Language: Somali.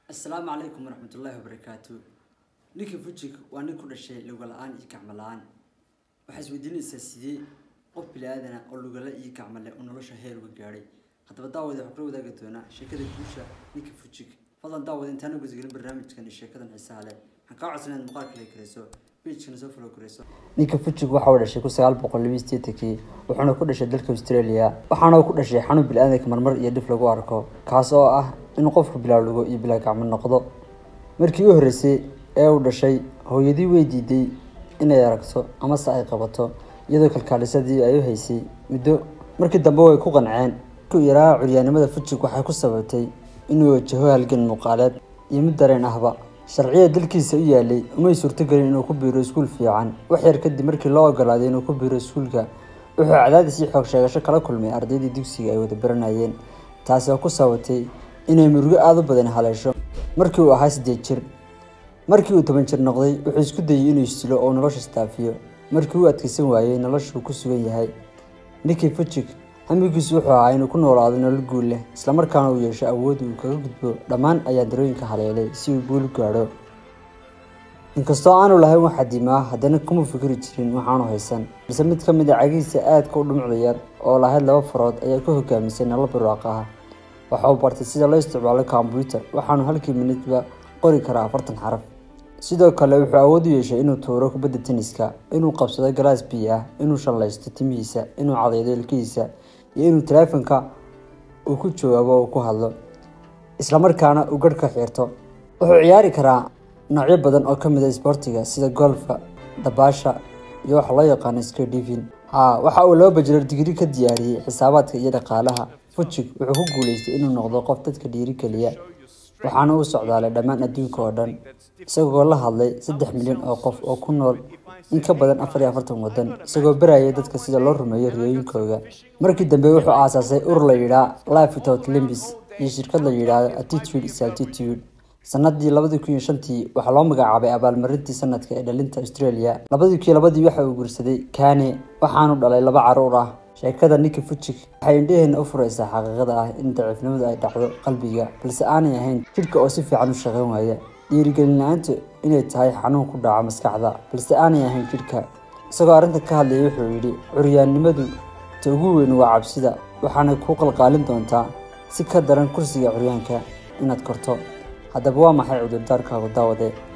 assalaamu calaykum waraxmatullaahi wabarakaatu ninka fujig waa nin ku dhashay luga la-aan iyo gacmo la-aan waxaa isweydiinaysaa sidee qof bili-aadana oo lugala iyo gacmo leh uu nolosha heer uga gaadhay haddaba daawade waxaan kula wadaagi doonaa sheekada guusha ninka fujig fadlan daawade intaana gudagelin barnaamijkan iyo sheekadan xiisaha leh waxaan kaa codsan inaad muuqaalka la karayso pagekana soo follow karayso ninka fujig waxa uu dhashay kun sagaal boqol laba iyo sideetankii wuxuuna ku dhashay dalka australia waxaana uu ku dhashay xanuun bili-aadanka marmar iyo dhif lagu arko kaas oo ah inuu qofku bilaa lugo iyo bilaa gacmo noqdo markii u horreysay ee uu dhashay hooyadii way diiday inay aragto amase ay qabato iyadoo kalkaalisadii ay u haysay muddo markii dambe way ku qanceen ku yaraa curyaanimada fujig waxay ku sababtay inuu wajaho halgan muuqaaleed iyo mid dareen ahba sharciya dalkiisa u yaalay umay suurtogelin inuu ku biiro iskuul fiican wax yar kadib markii loo ogolaaday inuu ku biiro iskuulka wuxuu cadaadis iyo xoog sheegasho kala kulmay ardaydii dugsiga ay wada baranayeen taasi oo ku sabatay inay murugo aada u badan haleesho markii uu ahaa siddeed jir markii uu toban jir noqday wuxuu isku dayay inuu isdilo oo nolosha istaafiyo markii uu adkaysan waayey noloshuu ku sugan yahay ninkii fujig hamigiisu wuxuu ahaa inuu ku noolaado nolol guul leh islamarkaana uu yeesho awood uu kaga gudbo dhammaan ayaa darooyinka haleelay si uu guul u gaadho inkastoo aanu lahayn wax xadimaa haddana kuma fikri jirin waxaanu haysan balse mid ka mid a cagihiisa aadka u dhumucda yar oo lahayd laba farood ayaa ka hogaamisay nolol barwaaq ah waxa uu bartay sida loo isticmaalo kombyuutar waxaanu halkii minidba qori karaa afartan xaraf sidoo kale wuxuu awood u yeeshay inuu tuuro kubadda teniska inuu qabsado galaas biyo ah inuu shallaysto timihiisa inuu cadaydo ilkihiisa iyo inuu taleefanka uu ku jawaabo uu ku hadlo islamarkaana uu garh ka xiirto wuxuu ciyaari karaa noocyo badan oo ka mid a isboortiga sida golfa dabaasha iyo waxa loo yaqaano skadivin ha waxa uu laba bajilar digri ka diyaariyey xisaabaadka iyo dhaqaalaha fujig wuxuu ku guuleystay inuu noqdo qof dadka dhiirigeliya waxaana uu socdaalay dhammaan adduunka oo dhan isagoo la hadlay saddex milyan oo qof oo ku nool in ka badan afar iyo afartan waddan isagoo barayay dadka sida loo rumeeyo riyooyinkooda markii dambe wuxuu aasaasay urur la yidhaa life without limbis iyo shirkad la yidhaahdo attitude is altitude sanadii labadii kun iyo shantii waxaa loo magacaabay abaalmarintii sanadka ee dhalinta australia labadii kun iyo labadii waxa uu guursaday kane waxaanu dhalay laba caruur ah sheekada ninka fujig waxay indhaheena u furaysaa xaqiiqada ah in daciifnimadu ay dhacdo qalbiga balse aanay ahayn jidhka oo si fiican u shaqayn waaya dhiirigelin la-aantu inay tahay xanuun ku dhaca maskaxda balse aanay ahayn jidhka isagoo arrinta ka hadlayay wuxuu yidhi curyaannimadu ta ugu weyn waa cabsida waxaanay kuu qalqaalin doontaa si ka daran kursiga curyaanka inaad korto haddaba waa maxay cudurdaarkaagu daawade